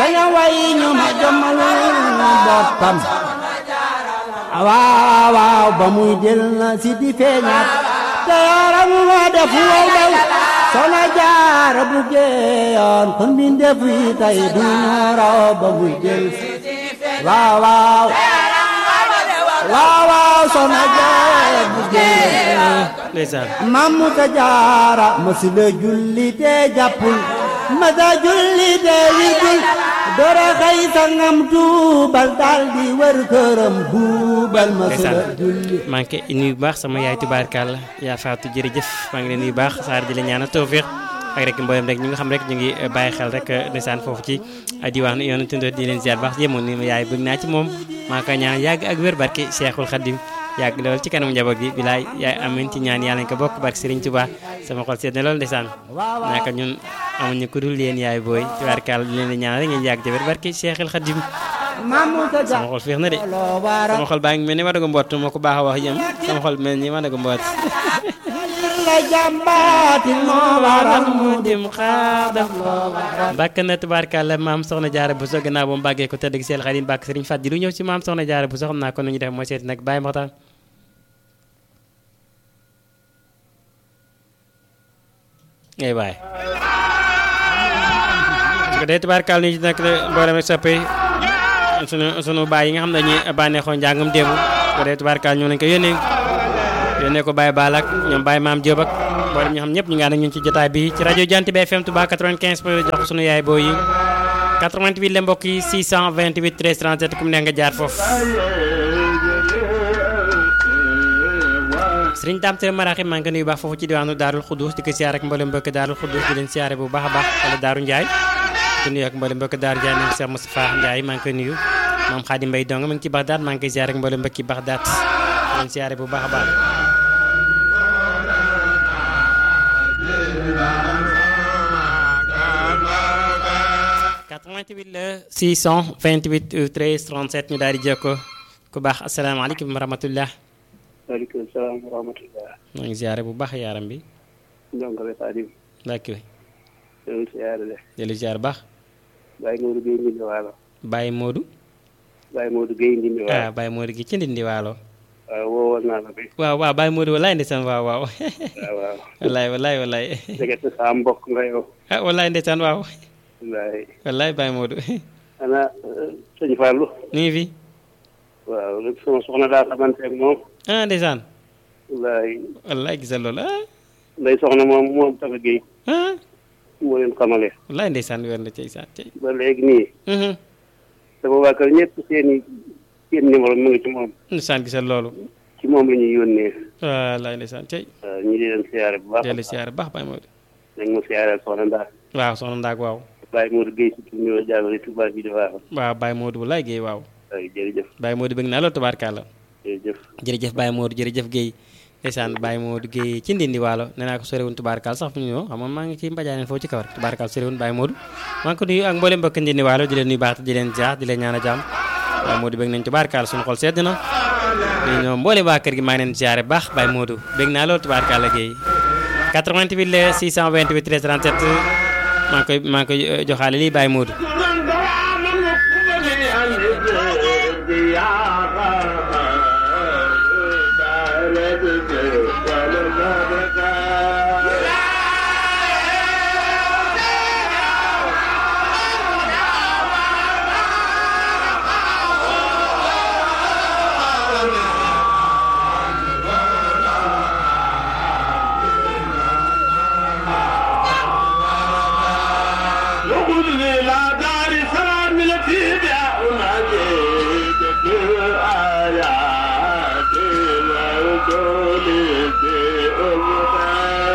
bañ a way ñu ma jommalul boppam waaw waaw ba muy jël na si di feeñaat te yaram ma def wow daw soxna jaara bu geeyoon kon bi def yi tey du ñu raw ba muy jël waaw waaw waaw waaw soxna jaara bu geeyoon ndeysaan mamu ta jaara masila julli te jàppul masa julli te wirgul dora xëy sangam tuubal daal di wër këram buubal masila ndeysaan julli maa ngi koy nuyu bu baax sama yaay tubaarkàlla yaa faatu jërëjëf maa ngi leen nuyu bu baax saar di la ñaanal tawfiq ak rek mboolem rek ñi nga xam rek ñu ngi bàyyi xel rek ndeysaan foofu ci diwaanu yoonu tundoo di leen ziar baax yemoon ni ma yaay bëgg naa ci moom maa ngi koy ñaan yàgg ak wér barke Cheikhul Khadim yàgg lool ci kanamu njaboot bi bilaay yaay amin ci ñaan yàlla ñu ko bokk barke Serigne Touba sama xol seet na lool ndeysaan naka ñun amuñu ku dul yéen yaay booy tubaarkàlla di leen di ñaan rek ngeen yàgg ci wér barke Cheikhul Khadim mamu ta sama jaara xol féex na de loo waara sama xol baa ngi mel ni wadagu mboot moo ko baax a wax yëm sama xol mel ni wadagu mboot la jàmbaati moo waral mu dim xaadam bàkk na tubaarkàlla maam soxna jaara bu so gannaaw ba mu bàggee ko tëdd gi seel xadim bàkk sëriñ Fàddi lu ñëw ci maam soxna jaara bu so xam naa ko nu ñu def mooy seeti nag bàyyi maxtaan ngay baay su ko dee tubaarkàlla ni ci nag mboolem rek soppe sunu sunu baay yi nga xam ne dañuy bànneexoo njàngam démb su ko dee tubaarkàlla ñoo lañ ko yónnee yónnee ko Baye Baal ak ñoom Baye Maam Diop ak mboolem ñoo xam ñëpp ñu ngi ànd ak ñun ci jotaay bi ci rajo Jant bi FM Touba 95 point jox ko sunu yaay boo yi 88 la mbokk yi 628 13 37 ku mu ne nga jaar foofu. Sëriñ Dame Tere Maraxi maa ngi ko nuyu baax foofu ci diwaanu Daarul Xudus di ko siyaar ak mboolem mbokk Daarul Xudus di leen siyaare bu baax a baax wala Daaru Ndiaye di nuyu ak mboolem mbokk Daaru Ndiaye nañ Cheikh Moustapha Ndiaye maa ngi koy nuyu moom Xaadim Mbay dong ma ngi ci Baxdaat maa ngi koy siyaare ak mboolem mbokki Baxdaat di leen siyaare bu baax a baax. 88 la 628 13 37 ñu daal di jokkoo ku baax asalaamaaleykum wa rahmatullah waaleykum salaam wa rahmatullah maa ngi ziare bu baax yaaram bi ndongo be Xaadim ndàkki we yow siyaare le dellu ziare baax Baye Modou Gueye Ndindi Waalo Baye Modou Baye Modou Gueye Ndindi ah Waalo Baye Modou gi ci ndindi waalo waaw woowoon naa la bi waaw waaw Baye Modou walaay ndeysaan waaw waaw waaw waaw walaay walaay walaay dëgg saa mbokk nga yow ah walaay ndeysaan waaw wallaay walaay Baye Modou ana sëñ Fallou ñu ngi fi waaw lépp sama soxna daa xamante ak moom ah ndeysaan wallaay walaay gisal loolu ah nday soxna moom moom Tafa Gueye ah moo leen xamale walaay ndeysaan weer na cey saan cey ba léegi nii mhm sama waa kër ñëpp seen i seen numéro mu ngi ci moom ndeysaan gisal loolu ci moom la ñuy yónnee walaay ndeysaan cey waaw ñu di leen siyaare bu baax dellu ziare baax Baye Modou dañ ma siyaare soxna ndaa waaw soxna Ndaak waaw Baye Modou Gueye si tur ñoo jàllale Touba bi di waaw waaw Baye Modou walaay Guèye waaw waaw jërëjëf Baye Modou bëgg naa loolu tubaarkàlla jërëjëf jërëjëf Baye Modou jërëjëf Guèye ndeysaan Baye Modou Guèye ci ndindi waalo nee naa ko sorewun tubaarkàlla sax fu ñu ñëw xam nga maa ngi ci mbajaaneen foofu ci kaw rek tubaarkàlla sorewun Baye Modou maa ngi ko nuyu ak mboolem mbokk ndindi waalo di leen nuyu baax te di leen ziar di leen ñaan a jàmm Baye Modou bëgg nañ tubaarkàlla suñu xol sedd na ñu ñoom mboolem waa kër gi maa ngi leen ziare baax Baye Modou bëgg naa loolu tubaarkàlla Guèye 88 la 628 13 37 maa ngi koy maa ngi koy eh, joxaale lii Baye Modou وخذني إلى دار سلام التي